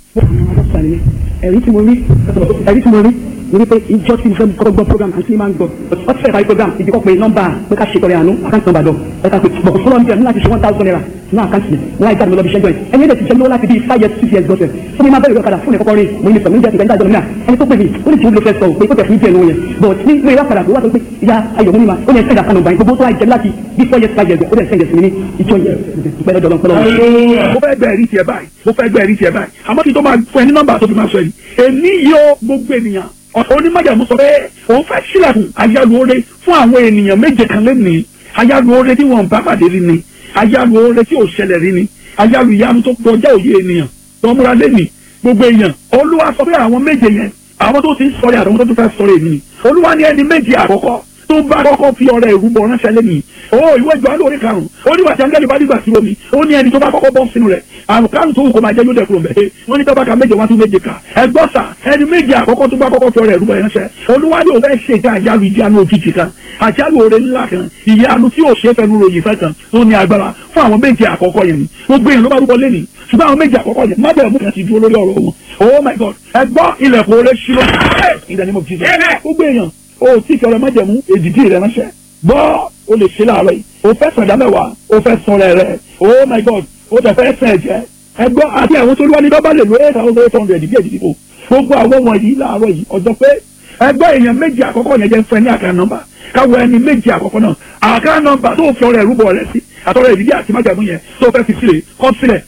ẹ̀rí tí mo rí ẹ̀rí tí mo rí mo rí pé ìjọ tí mo fẹ́ kọ́kọ́ gbọ́ program àti máa ń gbọ́ ọ ti fẹ́ parí program ìdí kọ́ pé nọ́mbà pé ká ṣe tọrẹ àánú àkáǹtì nọ́mbà dọ̀ ẹ ká pé bọ̀ fọlọ́ níbi ẹ̀ ní láti ṣe one thousand naira ní àkáǹtì mi láì jáde mi lọ bí ṣẹ́jọ́ ẹ̀ ẹni ẹ̀dẹ̀ ti jẹ́ lọ́wọ́ láti bí five years six years gbọ́sẹ̀ fún mi máa bẹ̀rẹ̀ ọ̀kadà fún ẹ̀kọ́kọ́ rí mo ní sọ mi ní jẹ́ ìgbà ìdájọ́ náà ẹni tó pè mí ó ní tí ó lè fẹ́ sọ pé kó tẹ̀ fún ìjẹ́ ìlú yẹn but ní ilé ìwà padà tó wà tó pé ìyá ayọ̀ mímí ma ó ní ẹ̀sẹ̀ ìdàkànnà ọ̀gbà gbogbo tó wà jẹ́ láti bí four years five years ó dẹ̀ sẹ́yìn sí mi ní ìjọ yẹn ìpẹ́lẹ́ dọ̀lọ́ pẹ́lọ́ mo fẹ́ gbẹ̀rí tiẹ̀ báyìí mo fẹ́ gbẹ̀rí tiẹ̀ báyìí àmọ́ kí n tó máa fún ẹ ní nọ́mbà tó fi máa sọ yìí èmi yóò gbogbo ènìyàn onímọ̀jàmú sọ pé òun fẹ́ sílẹ̀kùn ayálùore fún àwọn ènìyàn méje kan lẹ́nìí ayálùore tí wọ́n bá pàdé rí ni ayálùore tí ò ṣẹlẹ̀ rí ni ayálù ìyanu tó kọjá òye ènìyàn tó múra lẹ́nìí gbogbo èèyàn olúwa sọ pé àwọn méje yẹn àwọn tó ti ń sọ̀rọ̀ àtàwọn tó tún fẹ́ sọ̀rọ̀ èmi ni olúwa ní ẹni méje àkọ́kọ́ tó bá kọ́kọ́ fi ọrẹ ìrúbọ ránṣẹ́ lẹ́nìí o ìwé ìjọ alóore karùn-ún ó ní wàtí angẹ́lì bá dìgbà sí omi ó ní ẹni tó bá kọ́kọ́ bọ́ sínú rẹ̀ àrùn karùn-ún tó wù kó máa jẹ́ yóò dẹ̀ kúrò mẹ́ẹ̀ wọ́n ní tọ́ba ka méje wá tún méje kà ẹgbọ́n sà ẹni méje àkọ́kọ́ tó bá kọ́kọ́ fi ọrẹ ìrúbọ ránṣẹ́ olúwa ní òun fẹ́ ṣe ìta àjálù ìjánu òjijì kan àjálù oore ńlá kan ìyanu tí yóò ṣe fẹnu ròyìn fẹ́ kan tó ní agbára fún àwọn méje àkọ́kọ́ yẹn ni gbogbo èèyàn ló bá rúbọ lẹ́nìí ṣùgbọ́n àwọn méje àkọ́kọ́ yẹn má bẹ̀rẹ̀ mú kan ti dúró lórí ọ̀rọ̀ wọn oh my god ẹgbọ́n ilẹ̀kùn oore ṣílọ in the name of jesus gbogbo èèyàn o tí kẹrẹ májẹ̀mú èdìdí rẹ ránṣẹ́ gbọ́ o lè ṣe láàárọ̀ yìí o fẹ́ sọ̀dá mẹ́wàá o fẹ́ sọ̀rọ̀ rẹ̀ oh my god o tẹ̀ fẹ́ sẹ̀ jẹ́ ẹgbọ́ àti àwọn tó lúwa ní bábà lè lo eight thousand eight hundred bí èdìdí kò gbogbo àwọn wọ̀nyí láàárọ̀ yìí ọjọ́ pé ẹgbẹ́ èèyàn méjì àkọ́kọ́ yẹn jẹ́ fún ẹ ní àká nọ́mbà káwọ ẹni méjì àkọ́kọ́ náà àká nọ́mbà tó fi ọrẹ ìrúbọ rẹ sí àtọrẹ ìdílé àti májàmú yẹn tó fẹ́ fi sílẹ̀ kọ́ sílẹ̀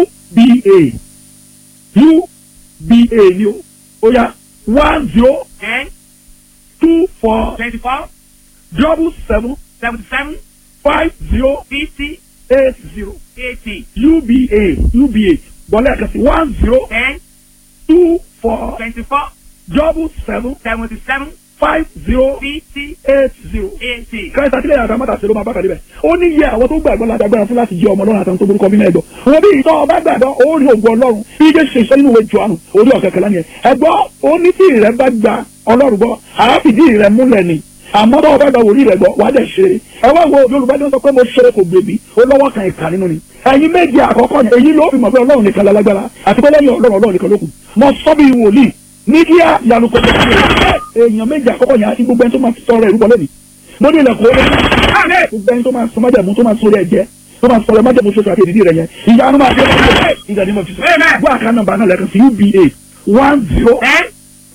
uba uba ni o ó yá one zero ten two four twenty-four double seven seventy-seven five zero fifty eight zero eighty uba uba bọ́lá ẹ̀ka sí one zero ten two four twenty-four double seven seventy-seven five zero fifty eight zero. eighty. kẹ́sì àtìlẹ́yìn àti amátàsí ló máa bá kàdé bẹ̀. ó ní yẹ àwọn tó gbàgbọ́ láti agbára fún láti jẹ ọmọ ọlọ́run àtàwọn tó burúkọ bí mẹ́ẹ̀dọ̀. wọn bí ìtọ́ ọba gbàgbọ́ ó rí ògùn ọlọ́run bí jẹ́ ṣe iṣẹ́ nínú ìwé Jòhánù orí ọ̀kẹ́kẹ́ lánìyẹn. ẹ̀gbọ́ ó ní tí ìrẹ́ bá gba ọlọ́run gbọ́ àáfìdí ìrẹ́ múlẹ̀ ni àmọ́ tó ọba gba wòlíì rẹ̀ gbọ́ wà á dẹ̀ ṣe é. ẹ wá wo Yorùbá ní wọ́n sọ pé mo ṣe kò gbèbí ó lọ́wọ́ kan ìkà nínú ni. ẹ̀yin méje àkọ́kọ́ yẹn èyí ló fi mọ̀ pé ọlọ́run nìkan lálágbára àti pé lẹ́yìn ọlọ́run ọlọ́run nìkan ló kù. mo sọ bí wòlíì ní kí á yanu kò tó ṣe èèyàn méjì àkọ́kọ́ yẹn àti gbogbo ẹni tó máa sọ̀rọ̀ ìrúbọ lẹ́nu mo ní ilẹ̀kùn ó lé gbogbo ẹni tó máa sọ májàmú tó máa sọ rẹ̀ jẹ́ tó máa sọ̀rọ̀ májàmú ṣoṣo àti èdìdí rẹ̀ yẹn ìyanu máa dé ọ̀rọ̀ ìgbà ní mo fi sọ gbọ́ àká nọ́mbà náà lẹ́ẹ̀kan sí uba one zero ten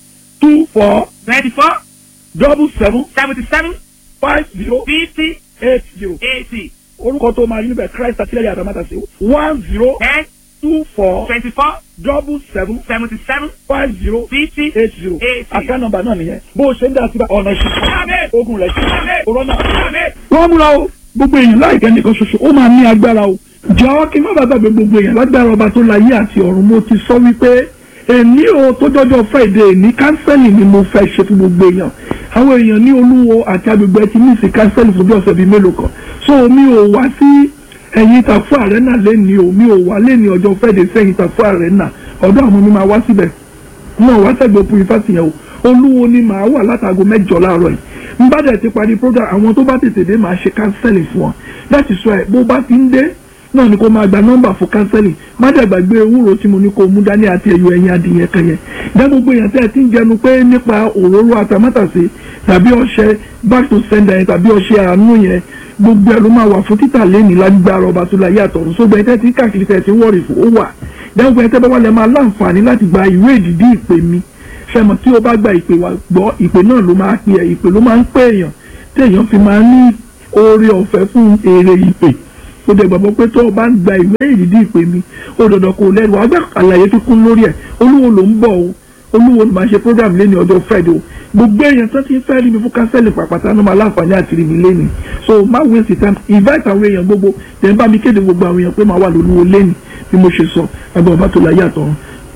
two four twenty-four double seven seventy-seven five zero fifty eight zero eighty orúkọ tó máa yí níbẹ̀ Christ àtìlẹ́yìn àtàmátà sí one zero ten two four twenty-four double seven seventy-seven five zero fifty eight zero eighty. àká nọ́mbà náà nìyẹn bó o ṣe ń dá sí ọ̀nà ìṣẹ́ ogun rẹ̀ ṣe corona. Amen. wọ́n múra o gbogbo èèyàn láìpẹ́ nìkan ṣoṣo ó máa ní agbára o jọ̀ọ́ kí n má bàa gbàgbé gbogbo èèyàn lágbára ọba tó láyé àti ọ̀run mo ti sọ wípé èmi ò tó jọjọ Friday ní kánsẹ́lì ni mo fẹ́ ṣe fún gbogbo èèyàn àwọn èèyàn ní olúwo àti agbègbè ti ní ìsìn kánsẹ́lì fún bí ọ̀sẹ̀ bíi mélòó kan so mi ò wá sí ẹ̀yìn ìtàkù àrẹ́nà lẹ́ni o mi ò wá lẹ́ni ọjọ́ Friday sẹ́yìn ìtàkù àrẹ́nà ọ̀dọ́ àwọn mi máa wá síbẹ̀ wọn wá sẹ́gbẹ̀ẹ́ purifásitì yẹn o olúwo ni màá wà látàgò mẹ́jọ láàárọ̀ yìí n bá dẹ̀ ti parí program àwọn tó bá tètè dé màá ṣe kánsẹ́lì fún wọn láti sọ ẹ̀ bó bá ti ń dé náà ni kó máa gba nọ́mbà fún kánsẹ́lì má dẹ̀ gbàgbé ewúro tí mo ní kó mú dání àti ẹ̀yọ ẹ̀yìn adìyẹ kan yẹn dá gbogbo èèyàn tẹ́ ẹ ti ń jẹnu pé nípa òróró àtàmátàsé tàbí ọṣẹ back to sender yẹn tàbí ọṣẹ àánú yẹn gbogbo ẹ ló máa wà fún títà lẹ́nìí lágbára ọba tó láyé àtọ̀run sógbà ẹ tẹ́ ti káàkiri tẹ́ ti wọ́ọ̀rì fún ó wà dáwọ́ ẹ tẹ́ bá wà lẹ́ máa láǹfààní láti gba ìwé ìdìdí ìpè mi fẹ́mọ̀ tí o bá gba ìpè wa gbọ́ ìpè náà ló máa pè ẹ́ ìpè ló máa ń pè èèyàn tí èèyàn fi máa ní oore ọ̀fẹ́ fún èrè ìpè ó dẹ̀ gbàgbọ́ pé tó o bá ń gba ìwé ìdìdí ìpè mi ó dandan kò lẹ́nu wàá gbà àlàyé tó kún lórí ẹ̀ olúwo ló ń bọ̀ o olúwo ló máa ṣe program lẹ́ni ọjọ́ Friday o gbogbo èèyàn tó ti ń fẹ́ rí mi fún kánsẹ́lì pàpàtà ló máa láǹfààní àti rí mi lẹ́ni so má waste time invite àwọn èèyàn gbogbo tẹ̀ ń bá mi kéde gbogbo àwọn èèyàn pé màá wà lólúwo lẹ́ni bí mo ṣe sọ ẹgbẹ́ ọba tó láyé àtọ̀run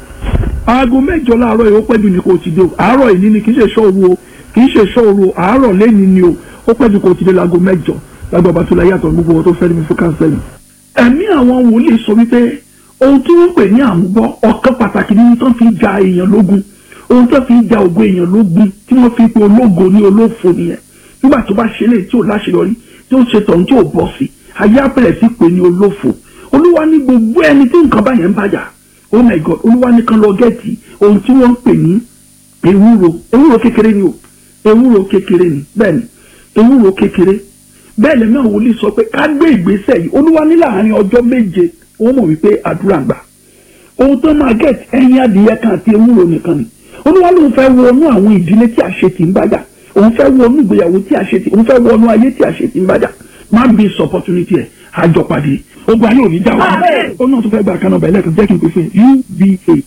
aago mẹ́jọ láàárọ̀ yìí ó pẹ́ jù ní kò ti dé o àárọ̀ yìí ni kì í ṣe ṣọ́ọ̀rù o kì í ṣe ṣọ́ọ̀rù o àárọ̀ lẹ́ni ni o ó pẹ́ jù kò ti dé láago mẹ́jọ lágbo ọba tó láyé àtọ̀run gbogbo wọn tó fẹ́ rí mi fún kánsẹ́lì. ẹ̀mí àwọn wòlíì sọ wípé ohun tí wọ́n pè ní àmúbọ́ ọ̀kan pàtàkì nínú tó fi ja èèyàn lógun ohun tó fi ja ògo èèyàn lógun tí wọ́n fi pe ológo ní olófo nìyẹn nígbà tó bá ṣe léyìí tí ò láṣeyọrí tí ó ṣe tọ̀hún tí ò bọ́ sí ayé abẹ́rẹ́ sí pé ní olófò olúwa ní gbogbo ẹni tí nǹkan báyẹn ń bàjá oh my god olúwa nìkan lọ gẹ́ẹ̀tì ohun tí wọ́n ń pè ní ewúro ewúro kékeré ni o ewúro kékeré ni bẹ́ẹ̀ ni ewúro kékeré bẹ́ẹ̀ lẹ́mí àwọn wòlíì sọ pé ká gbé ìgbésẹ̀ yìí olúwa ní láàrin ọjọ́ méje wọ́n mọ̀ wípé àdúrà ń gbà ohun tó máa gẹ̀t ẹyin adìyẹ kan àti ewúro nìkan ni olúwa lóun fẹ́ wọnú àwọn ìdílé tí àṣetì ń bàjá òun fẹ́ wọnú ìgbéyàwó tí àṣetì òun fẹ́ wọnú ayé tí àṣetì ń bàjá má miss opportunity ẹ̀ àjọpàdé ogun ayé òní já wa ó náà tó fẹ́ gba àkànnà bẹ̀rẹ̀ lẹ́kàn jẹ́ kí n pè fún uba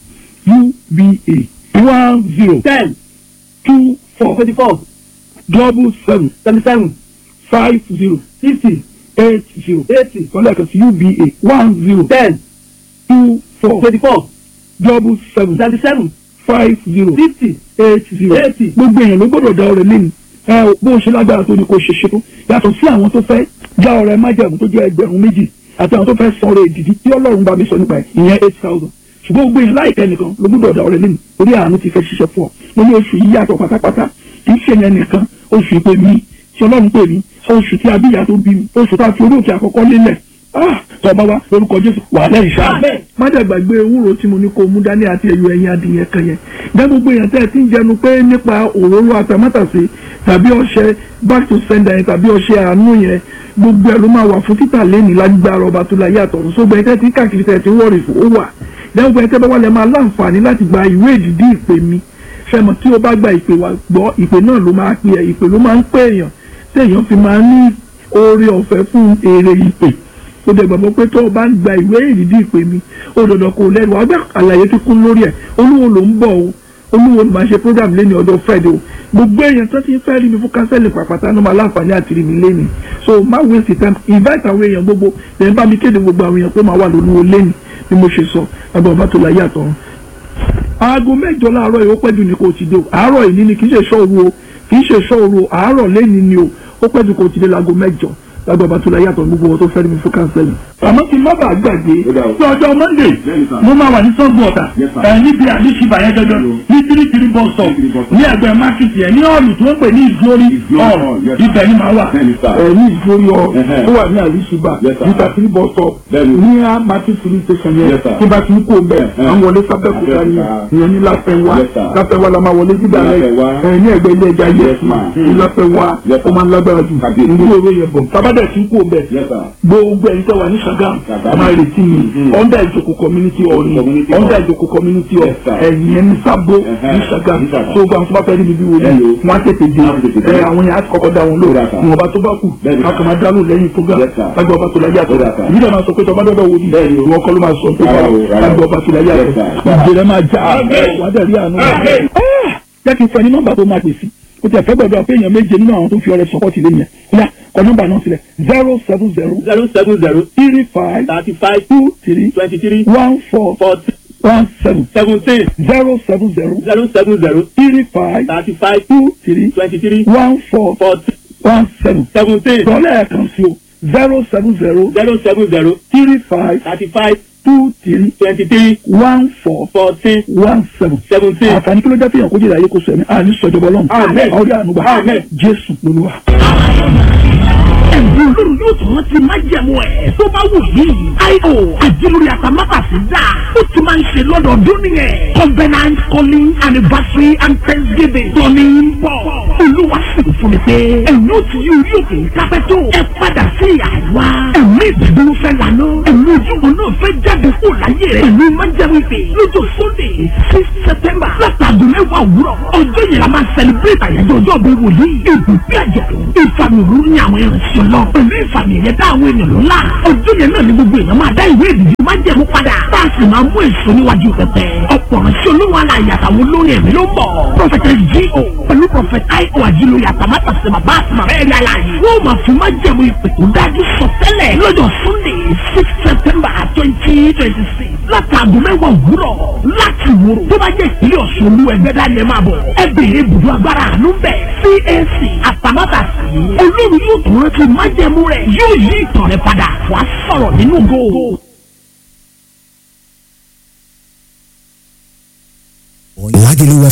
uba one zero ten two four twenty four double seven seventy seven five zero fifty eight zero eighty kọ́lá kan sí uba one zero ten two four twenty four double seven seventy seven five zero fifty eight zero Eighty. gbogbo èèyàn ló gbọ́dọ̀ dá ọrẹ lẹ́nu ẹ ò bó o ṣe lágbára tó ní kó o ṣe ṣe tó yàtọ̀ sí àwọn tó fẹ́ dá ọrẹ májẹ̀mú tó jẹ́ ẹgbẹ̀rún méjì àti àwọn tó fẹ́ san ọrẹ ìdìdí tí ọlọ́run bá mi sọ nípa ẹ̀ ìyẹn eight thousand ṣùgbọ́n gbogbo èèyàn láìpẹ́ nìkan ló gbọ́dọ̀ dá ọrẹ lẹ́nu orí àánú ti fẹ́ ṣiṣẹ́ fún ọ mo ní oṣù yìí yàtọ̀ pátápátá kì í ṣe yẹn nìkan oṣù ìpè mi tí ọlọ́run pè mí oṣù tí abíyá tó bí mi oṣù tá a fi orí òkè àkọ́kọ́ lélẹ̀ ah tọba wa lórúkọ jésù wà lẹ́yìn ṣáà Àmín. má dàgbàgbé ewúro tí mo ní kó mú dání àti ẹyọ ẹyin adìyẹ kan yẹn dá gbogbo èèyàn tẹ́ ẹ ti ń jẹnu pé nípa òróró àtàmátàsé tàbí ọṣẹ back to sender yẹn tàbí ọṣẹ àánú yẹn gbogbo ẹ ló máa wà fún títà lẹ́nìí lágbára ọba tó láyé àtọ̀run sógbẹ́ tẹ́ ti káàkiri tẹ́ ti wọ́ọ̀rì fún ó wà dẹ́gbẹ́ ẹ tẹ́ bá wà lẹ́ máa láǹfààní láti gba ìwé ìdìdí ìpè mi fẹ́mọ̀ tí o bá gba ìpè wa gbọ́ ìpè náà ló máa pè ẹ́ ìpè ló máa ń pè èèyàn téèyàn fi máa ní oore ọ̀fẹ́ fún èrè ìpè ó dẹ̀ gbàgbọ́ pé tó o bá ń gba ìwé ìrìndí ìpè mi ó dandan kò lẹ́nu wàá gbà àlàyé tó kún lórí ẹ̀ olúwo ló ń bọ̀ o olúwo ló máa ṣe program lẹ́ni ọjọ́ friday o gbogbo èèyàn tó ti ń fẹ́ rí mi fún kánsẹ́lì pàpàtà ló máa láǹfààní àti rí mi lẹ́ni so má waste time invite àwọn èèyàn gbogbo lè bá mi kéde gbogbo àwọn èèyàn pé màá wà lólúwo lẹ́ni bí mo ṣe sọ ẹgbẹ́ ọba tó láyé àtọ̀run aago mẹ́jọ láàárọ̀ yìí ó pẹ́ jù ní kò ti dé o àárọ̀ yìí ní kì í ṣe ṣọ́ọ̀rù o kì í ṣe ṣọ́ọ̀rù o àárọ̀ lẹ́ni ni o ó pẹ́ jù kò ti dé láago mẹ́jọ lágbà bá tó la yàtọ̀ gbogbo wọn tó fẹ́ mi fún kánsẹ́lì. àmọ́ kí n má bàa gbàgbé Ó dà o. ní ọjọ́ monday Bẹ́ẹ̀ni sà. mo máa wà ní sọ́gun ọ̀tà Yes, sir. ẹ̀ níbi àdéṣibà yẹn dandan ní tírítírí bus stop Tírítírí bus stop. ní ẹgbẹ́ mákìtì ẹ̀ ní ọ̀lù tó ń pè ní ìgbórí Ìgbórí hall hall, yes, sir. ibẹ̀ ni màá wà Bẹ́ẹ̀ni sà. ẹ̀ ní ìgbórí hall Ẹhẹ́. tó wà ní àdéṣibà Yes, sir. ní tírítírí bus stop Bẹ́ẹ̀ni. ní market filling station yẹn Yes, sir. tí bá ti ń kó bẹ́ẹ̀ Ẹhẹ́. àwọn wọlé sábẹ́kúta ni Abẹ́òkúta. ìyẹn ní láfẹ́wá Yes, sir. láfẹ́wá la máa wọlé síbẹ̀ Láfẹ́wá. ẹ̀ ní ẹgbẹ́ ilé ẹja Yes, yẹn ma'am. ní láfẹ́wá Yes, sir. ó máa ń lágbára jù Kàbíyèsí. ní ìwé yẹn bọ̀ tábàdẹ̀ tí ń kó bẹ́ẹ̀ Yes, sir. gbogbo ẹni tẹ́ wà ní Ṣàgámù Ṣàgámù. máa retí mi Mhm. under ìjòkó community hall ni Community hall. under ìjòkó community hall Yes, sir. ẹ̀yìn ẹni sábó Ẹhẹ́. ní Ṣàgámù Ní Ṣàgámù. tó gba àwọn tó bá fẹ́ rí mi bí wọlé Hello. wọn á tètè dé Wọ́n á tètè dé. ẹ àwọn yẹn á ti kọ́kọ́ dá wọn lò Ó dà, sir. ìwọ̀nba tó bá kù Bẹ́ẹ̀ni, a sir. kàn máa dá lò lẹ́yìn program Yes, sir. lágbà ọba tó láyé àtọ̀ Ó dà, sir. ìbí dàá máa sọ pé tọba dọ́dọ̀ wò ni Bẹ́ẹ̀ni o. ìwọ kọ́ ló máa sọ tó bá Rárá o, rárá o. lágbà ọba tó láyé Yes, àtọ̀ sir. ìjẹrẹ máa já Amen. wà á dẹ̀ rí àánú Amen. Ah! jẹ́ kí n fẹ́ ní nọ́mbà tó máa pè sí o tẹ̀ fẹ́ gbọ́dọ̀ pé èèyàn méje nínú àwọn tó fi ọrẹ sọ́kọ́tì lé yẹn yá kọ nọ́mbà náà sílẹ̀ zero seven zero zero seven zero three five thirty five two three twenty three one four forty one seven seventeen zero seven zero zero seven zero three five thirty five two three twenty three one four forty one seven. seventeen Dọ́lẹ̀ kan sí o zero seven zero zero seven zero three five thirty five two three twenty three one four fourteen one seven. seventeen. Àǹfààní kí ló jẹ́ fihàn kó jẹ́ ìdáyé kó sọ ẹ̀mí àní sọ̀jọ̀bọ̀ lọ́nù. Amen. Àwọn orí ànúgbà. Amen. Jésù lolúwa. ẹ̀bùn olórí yóò tún rántí májẹ̀mú ẹ̀ tó bá wù yìí. io àjẹlórí àtàmátàsí dà ó ti máa ń ṣe lọ́dọọdún nìyẹn. covenant calling anniversary and thanksgiving tọ́ni ń bọ̀. olúwa sì ń fún mi pé ẹ̀yin ó ti yí orí òkè kápẹ́ tó. ẹ padà sí àwa. ẹ̀mí ìdúró fẹ́ lànà. ẹ̀mí ojúbọ náà fẹ́ jáde kó láyé rẹ̀. ẹ̀mí májẹ̀mú ìpè lọ́jọ́ sunday six september látàgùn mẹ́wàá òwúrọ̀. ọjọ́ yẹn la máa celebrate àyájọ́ ọjọ́ bí wòlíì. ìbùkún àjọ̀dún ìfàmì òróró ní àwọn ìrìnsẹ̀ lọ. pẹ̀lú ìfàmì ẹ̀yẹ dá àwọn èèyàn lọ́la. ọjọ́ yẹn náà ni gbogbo èèyàn máa dá ìwé ìdìbò máa jẹ̀mú padà. bá a sì máa mú èso níwájú pẹpẹ. ọ̀pọ̀ ránṣẹ́ olówó aláya àtàwọn olórin ẹ̀mí ló ń bọ̀. prophetess G.O. pẹ̀lú prophet I.O. àjílóye àtàmátàsí bàbá àti màmá ẹ̀rí aláyé. wọ́n máa fi máa jẹ̀mú ìpè tó dájú sọ tẹ́lẹ̀ lọ́jọ́ sunday six september twenty twenty six látàgùn mẹ́wàá òwúrọ̀ láti wúrò tó bá jẹ́ ìpínlẹ̀ ọ̀ṣun olú ẹgbẹ́ dání ẹ máa bọ̀ ẹ béèrè ibùdó agbára àánú bẹ̀ CAC àtàmátàsí olórí yóò tún rántí májẹ̀mú rẹ̀ yóò yí ìtàn rẹ̀ padà wàá sọ̀rọ̀ nínú go.